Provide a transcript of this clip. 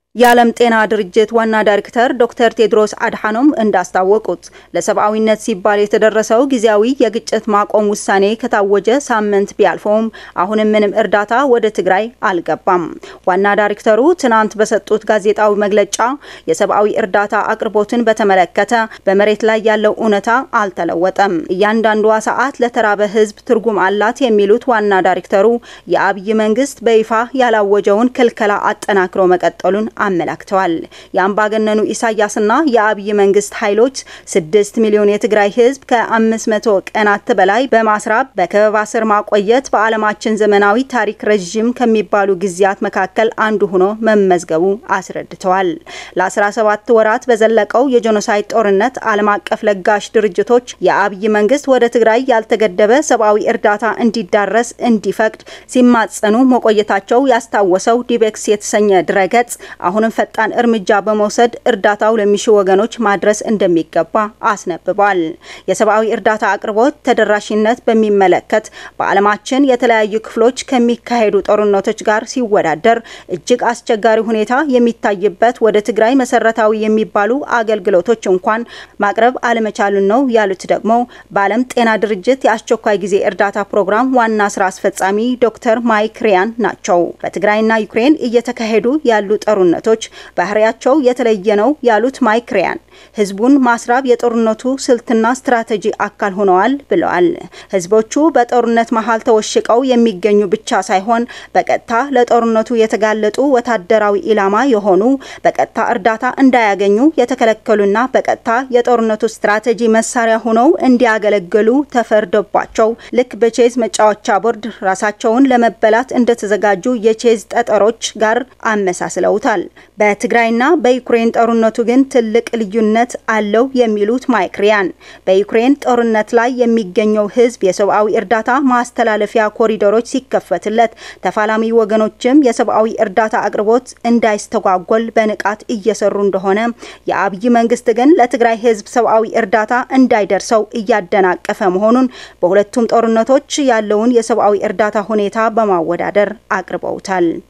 የዓለም ጤና ድርጅት ዋና ዳይሬክተር ዶክተር ቴድሮስ አድሓኖም እንዳስታወቁት ለሰብአዊነት ሲባል የተደረሰው ጊዜያዊ የግጭት ማቆም ውሳኔ ከታወጀ ሳምንት ቢያልፈውም አሁንም ምንም እርዳታ ወደ ትግራይ አልገባም። ዋና ዳይሬክተሩ ትናንት በሰጡት ጋዜጣዊ መግለጫ የሰብአዊ እርዳታ አቅርቦትን በተመለከተ በመሬት ላይ ያለው እውነታ አልተለወጠም፣ እያንዳንዷ ሰዓት ለተራበ ሕዝብ ትርጉም አላት የሚሉት ዋና ዳይሬክተሩ የአብይ መንግስት በይፋ ያላወጀውን ክልከላ አጠናክሮ መቀጠሉን አመላክተዋል። የአምባገነኑ ኢሳያስና የአብይ መንግስት ኃይሎች ስድስት ሚሊዮን የትግራይ ህዝብ ከአምስት መቶ ቀናት በላይ በማስራብ በከበባ ስር ማቆየት በዓለማችን ዘመናዊ ታሪክ ረዥም ከሚባሉ ጊዜያት መካከል አንዱ ሆኖ መመዝገቡ አስረድተዋል። ለ17 ወራት በዘለቀው የጄኖሳይድ ጦርነት ዓለም አቀፍ ለጋሽ ድርጅቶች የአብይ መንግስት ወደ ትግራይ ያልተገደበ ሰብአዊ እርዳታ እንዲዳረስ እንዲፈቅድ ሲማጸኑ መቆየታቸው ያስታወሰው ዲቤክስ የተሰኘ ድረገጽ አሁንም ፈጣን እርምጃ በመውሰድ እርዳታው ለሚሹ ወገኖች ማድረስ እንደሚገባ አስነብቧል። የሰብአዊ እርዳታ አቅርቦት ተደራሽነት በሚመለከት በዓለማችን የተለያዩ ክፍሎች ከሚካሄዱ ጦርነቶች ጋር ሲወዳደር እጅግ አስቸጋሪ ሁኔታ የሚታይበት ወደ ትግራይ መሰረታዊ የሚባሉ አገልግሎቶች እንኳን ማቅረብ አለመቻሉን ነው ያሉት ደግሞ በዓለም ጤና ድርጅት የአስቸኳይ ጊዜ እርዳታ ፕሮግራም ዋና ስራ አስፈጻሚ ዶክተር ማይክ ሪያን ናቸው። በትግራይና ዩክሬን እየተካሄዱ ያሉ ጦርነቶች ባህሪያቸው የተለየ ነው ያሉት ማይክ ሪያን ህዝቡን ማስራብ የጦርነቱ ስልትና ስትራቴጂ አካል ሆነዋል ብለዋል። ህዝቦቹ በጦርነት መሀል ተወሽቀው የሚገኙ ብቻ ሳይሆን በቀጥታ ለጦርነቱ የተጋለጡ ወታደራዊ ኢላማ የሆኑ በቀጥታ እርዳታ እንዳያገኙ የተከለከሉና በቀጥታ የጦርነቱ ስትራቴጂ መሳሪያ ሆነው እንዲያገለግሉ ተፈርዶባቸው ልክ በቼዝ መጫወቻ ቦርድ ራሳቸውን ለመበላት እንደተዘጋጁ የቼዝ ጠጠሮች ጋር አመሳስለውታል። በትግራይና በዩክሬን ጦርነቱ ግን ትልቅ ልዩነት አለው የሚሉት ማይክ ሪያን በዩክሬን ጦርነት ላይ የሚገኘው ህዝብ የሰብአዊ እርዳታ ማስተላለፊያ ኮሪደሮች ሲከፈትለት፣ ተፋላሚ ወገኖችም የሰብአዊ እርዳታ አቅርቦት እንዳይስተጓጎል በንቃት እየሰሩ እንደሆነ፣ የአብይ መንግስት ግን ለትግራይ ህዝብ ሰብአዊ እርዳታ እንዳይደርሰው እያደናቀፈ መሆኑን በሁለቱም ጦርነቶች ያለውን የሰብአዊ እርዳታ ሁኔታ በማወዳደር አቅርበውታል።